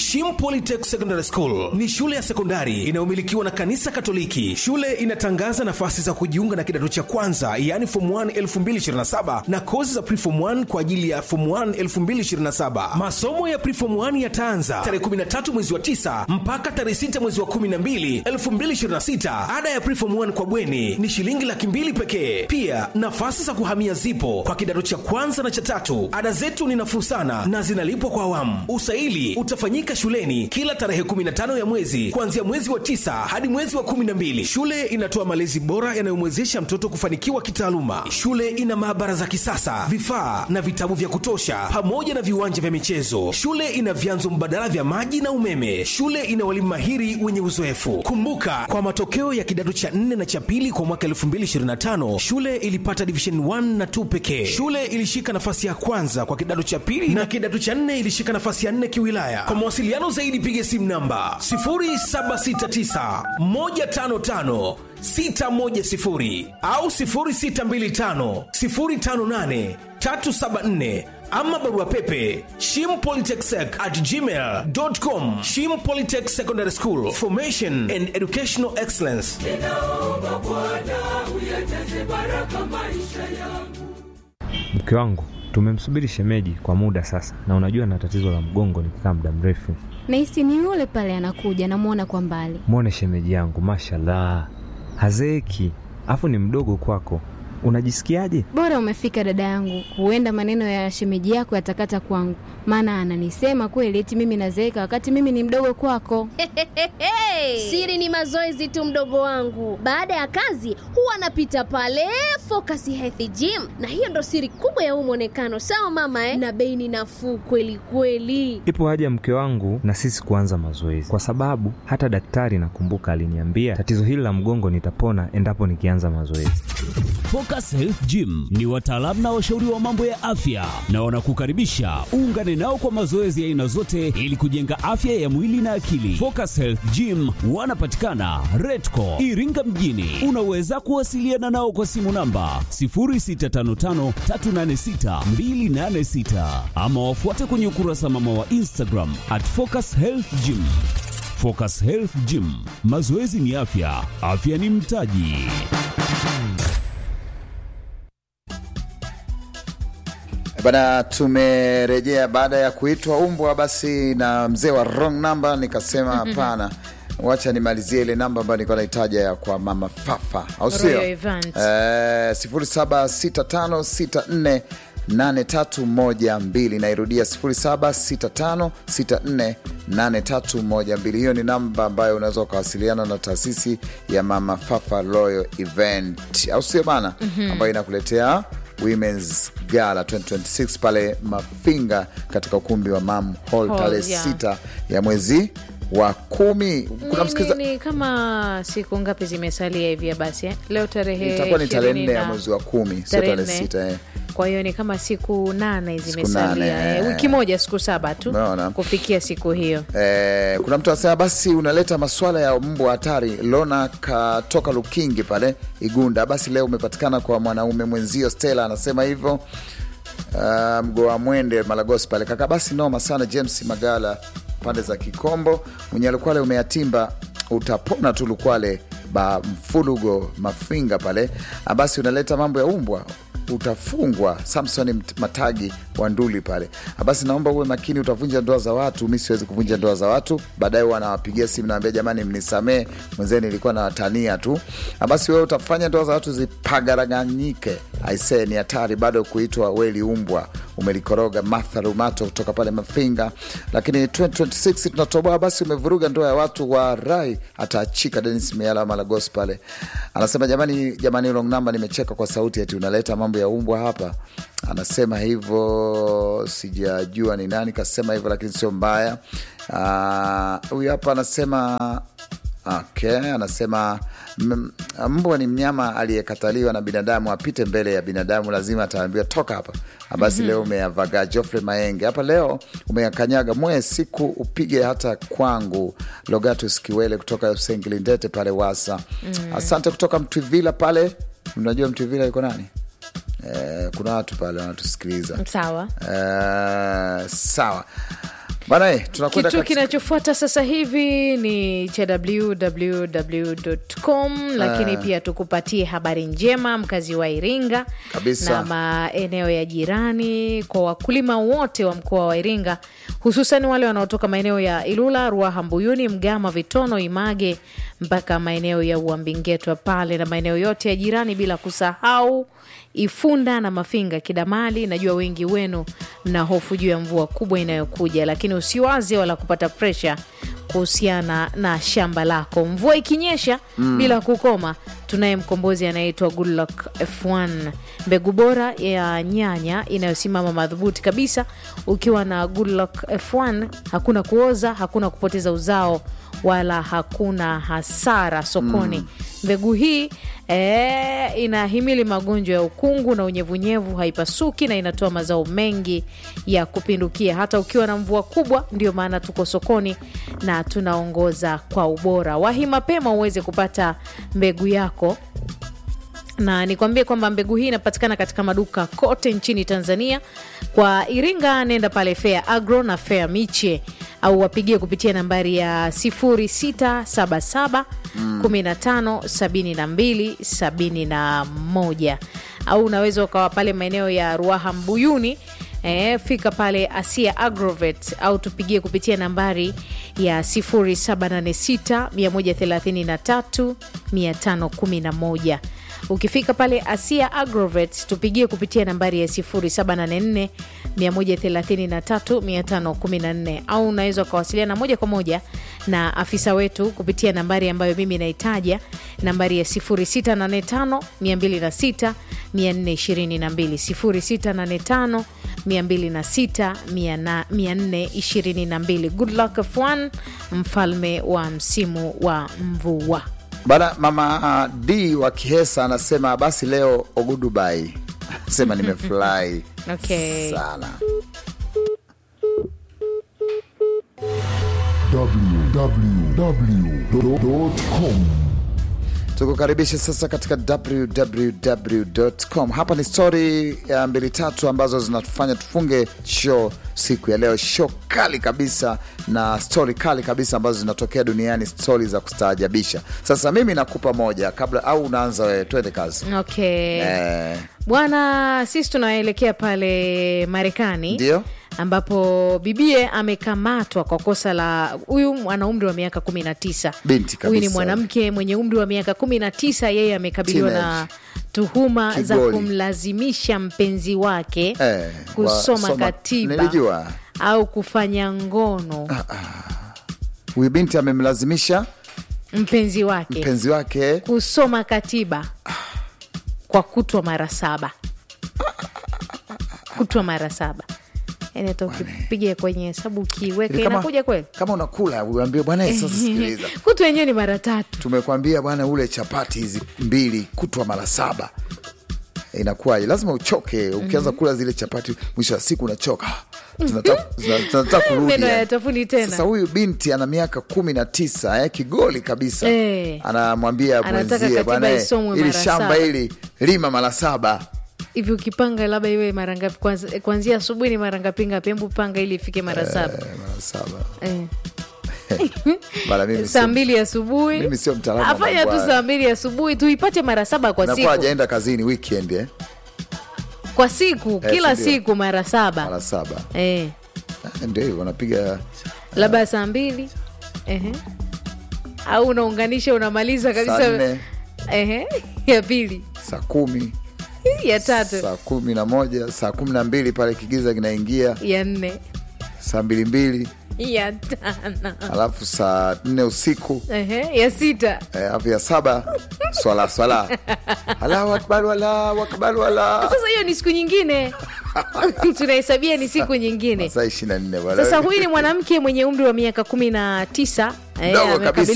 Shim Polytech Secondary School ni shule ya sekondari inayomilikiwa na kanisa Katoliki. Shule inatangaza nafasi za kujiunga na kidato cha kwanza, yaani form 1 2027 na kozi za preform 1 kwa ajili ya form 1 2027. Masomo ya preform 1 yataanza tarehe 13 mwezi wa 9 mpaka tarehe 6 mwezi wa 12 2026. Ada ya preform 1 kwa bweni ni shilingi laki mbili pekee. Pia nafasi za kuhamia zipo kwa kidato cha kwanza na cha tatu. Ada zetu ni nafuu sana na zinalipwa kwa awamu. Usaili utafanyika shuleni kila tarehe 15 ya mwezi kuanzia mwezi wa tisa hadi mwezi wa 12. Shule inatoa malezi bora yanayomwezesha mtoto kufanikiwa kitaaluma. Shule ina maabara za kisasa, vifaa na vitabu vya kutosha, pamoja na viwanja vya michezo. Shule ina vyanzo mbadala vya maji na umeme. Shule ina walimu mahiri wenye uzoefu. Kumbuka, kwa matokeo ya kidato cha 4 na cha pili kwa mwaka 2025 shule ilipata division 1 na 2 pekee. Shule ilishika nafasi ya kwanza kwa kidato cha pili na kidato cha 4 ilishika nafasi ya 4 kiwilaya. Kwa mawasiliano zaidi piga simu namba 0769 155 610 au 0625 058 374 ama barua pepe shimpolytechsec at gmail.com shim polytech secondary school formation and educational excellence ninaomba Bwana uyajaze baraka maisha yangu. Mke wangu tumemsubiri shemeji kwa muda sasa, na unajua na tatizo la mgongo nikikaa muda mrefu. Nahisi ni yule pale anakuja, namwona kwa mbali. Mwone shemeji yangu, mashallah, hazeeki, afu ni mdogo kwako. Unajisikiaje? Bora umefika dada yangu, huenda maneno ya shemeji yako yatakata kwangu, maana ananisema kweli eti mimi nazeeka wakati mimi ni mdogo kwako. Siri ni mazoezi tu, mdogo wangu. Baada ya kazi huwa anapita pale Focus Health Gym, na hiyo ndo siri kubwa ya huu mwonekano. Sawa mama eh? Na bei ni nafuu kweli kweli. Ipo haja ya mke wangu na sisi kuanza mazoezi, kwa sababu hata daktari nakumbuka aliniambia tatizo hili la mgongo nitapona endapo nikianza mazoezi. Focus Health Gym ni wataalamu na washauri wa mambo ya afya na wanakukaribisha uungane nao kwa mazoezi ya aina zote ili kujenga afya ya mwili na akili. Focus Health Gym wanapatikana Redco Iringa mjini. Unaweza kuwasiliana nao kwa simu namba 0655386286 ama wafuate kwenye ukurasa mama wa Instagram at Focus Health Gym. Focus Health Gym, mazoezi ni afya, afya ni mtaji. Bana, tumerejea baada ya kuitwa umbwa basi na mzee wa wrong number, nikasema hapana, wacha nimalizie ile namba ambayo nilikuwa naitaja ya kwa mama Fafa, au sio? Royal Event. Eh, 076564 8312 nairudia 0765648312. Hiyo ni namba ambayo unaweza ukawasiliana na taasisi ya Mama Fafa Royal Event, au sio bana, ambayo inakuletea Women's Gala 2026 pale Mafinga katika ukumbi wa Mam Hall Hall, tarehe yeah. sita ya mwezi wa kumi. Kuna Ni- msikiliza ni kama siku ngapi zimesalia hivya basi eh? leo tarehe itakuwa ni tarehe ishirini nne ya na- mwezi wa kumi, sio tarehe tarehe nne. sita eh. kwa hiyo ni kama siku nane nane, zimesalia eh, eh. wiki moja siku saba tu Umeona? kufikia siku hiyo Eh, kuna mtu anasema basi unaleta maswala ya mbwa hatari. Lona katoka Lukingi pale Igunda, basi leo umepatikana kwa mwanaume mwenzio. Stella anasema hivyo. Uh, mgoa mwende Malagosi pale kaka, basi noma sana. James Magala pande za Kikombo, mwenye Lukwale umeyatimba, utapona tu Lukwale ba mfulugo Mafinga pale. Ah, basi unaleta mambo ya umbwa utafungwa. Samson Mt- Matagi wa Nduli pale. Ah, Basi naomba uwe makini, utavunja ndoa za watu. Mi siwezi kuvunja ndoa za watu. Baadaye wanawapigia simu nawambia, jamani, mnisamee mwenzeni, nilikuwa nawatania tu. Ah, Basi wewe utafanya ndoa za watu zipagaraganyike. Aisee, ni hatari bado kuitwa weli umbwa umelikoroga. Martha Rumato kutoka pale Mafinga. Lakini 2026 tunatoboa, basi umevuruga ndoa ya watu wa rai, ataachika. Denis Miala wa Malagos pale anasema jamani, jamani, wrong number, nimecheka kwa sauti ati unaleta mambo ya umbwa hapa. Anasema hivyo, sijajua ni nani kasema hivyo, lakini sio mbaya. Ah, Huyu hapa anasema Okay, anasema m- mbwa ni mnyama aliyekataliwa na binadamu, apite mbele ya binadamu lazima ataambiwa toka hapa. Basi leo umeyavaga Jofre Maenge hapa, leo umeyakanyaga mwe siku upige hata kwangu. Logatus Kiwele kutoka Sengilindete pale Wasa. Asante kutoka Mtwivila pale. Unajua Mtwivila yuko nani? Eh, kuna watu pale wanatusikiliza. sawa Eh, sawa bana eh, tunakwenda kitu katika- kinachofuata sasa hivi ni cha www.com lakini pia tukupatie habari njema mkazi wa iringa Kabisa. na maeneo ya jirani kwa wakulima wote wa mkoa wa iringa hususan wale wanaotoka maeneo ya ilula ruaha mbuyuni mgama vitono image mpaka maeneo ya uambingetwa pale na maeneo yote ya jirani bila kusahau ifunda na mafinga kidamali najua wengi wenu mna hofu juu ya mvua kubwa inayokuja lakini usiwaze wala kupata presha kuhusiana na shamba lako mvua ikinyesha mm. bila kukoma tunaye mkombozi anayeitwa Goodluck F1 mbegu bora ya nyanya inayosimama madhubuti kabisa ukiwa na Goodluck F1 hakuna kuoza hakuna kupoteza uzao wala hakuna hasara sokoni mm. mbegu hii e, inahimili magonjwa ya ukungu na unyevunyevu haipasuki na inatoa mazao mengi ya kupindukia hata ukiwa na mvua kubwa ndio maana tuko sokoni na tunaongoza kwa ubora wahi mapema uweze kupata mbegu yako na nikwambie kwamba mbegu hii inapatikana katika maduka kote nchini tanzania kwa iringa nenda pale fea agro na fea miche au wapigie kupitia nambari ya 0677 15 72 71 au unaweza ukawa pale maeneo ya ruaha mbuyuni E, fika pale asia agrovet au tupigie kupitia nambari ya 0786 133 511 ukifika pale asia agrovet tupigie kupitia nambari ya 0784 133 514 au unaweza ukawasiliana moja kwa moja na afisa wetu kupitia nambari ambayo mimi naitaja nambari ya 0685 206 422 0685 206 422 good luck f1 mfalme wa msimu wa mvua bana mama uh, d wa kihesa anasema basi leo ogudubai anasema nimefurahi Okay. sana www.com tukukaribisha sasa katika www.com hapa ni stori ya mbili tatu ambazo zinatufanya tufunge show siku ya leo show kali kabisa na stori kali kabisa ambazo zinatokea duniani stori za kustaajabisha sasa mimi nakupa moja kabla au unaanza wewe twende kazi okay eh, bwana sisi tunaelekea pale marekani ndio ambapo bibie amekamatwa kwa kosa la huyu ana umri wa miaka kumi na tisa Binti huyu ni kabisa. mwanamke mwenye umri wa miaka kumi na tisa yeye amekabiliwa na Teenage. tuhuma za Kigoli. kumlazimisha mpenzi wake eh, kusoma wa- soma- katiba nilijua au kufanya ngono huyu binti amemlazimisha mpenzi wake mpenzi wake kusoma katiba kwa kutwa mara saba kutwa mara saba yani hata ukipiga kwenye hesabu ukiiweka Ili kama- inakuja kweli kama unakula uambie bwana eh, sasa sikiliza kutwa yenyewe ni mara tatu tumekwambia bwana ule chapati hizi mbili kutwa mara saba inakuwaje lazima uchoke ukianza kula zile chapati mwisho wa siku unachoka tunataka zina- tunataka kurudi meno yani. hayatafuni tena sasa huyu binti ana miaka kumi na tisa eh, kigoli kabisa Eh. anamwambia Anataka mwenzie katiba bwana eh, isomwe ili mara shamba saba." hili lima mara saba hivi ukipanga labda iwe mara ngapi kwanza- kuanzia asubuhi ni mara ngapi ngapi hebu panga ili ifike mara saba Eh, mara saba eh. Bana, mimi saa sio- mbili asubuhi mimi sio mtaalamu wa afanya mambo tu haya. saa mbili asubuhi tuipate mara saba kwa nakuwa siku hajaenda kazini weekend eh? kwa siku Eh, kila sindio? siku mara saba mara saba eh. Eh, ndio hivyo wanapiga labda saa mbili Ehe. au unaunganisha unamaliza saa kabisa nne Ehe. ya pili saa kumi ya tatu saa kumi na moja saa kumi na mbili pale kigiza kinaingia ya nne saa mbili mbili ya tano alafu saa nne usiku Ehe. ya sita eh, alafu ya saba swala swala Allahu akbar Allahu akbar wala sasa hiyo ni siku nyingine tunahesabia ni siku nyingine saa ishirini na nne bwana. sasa huyu ni mwanamke mwenye umri wa miaka kumi na tisa eh, Mdogo amekabiliwa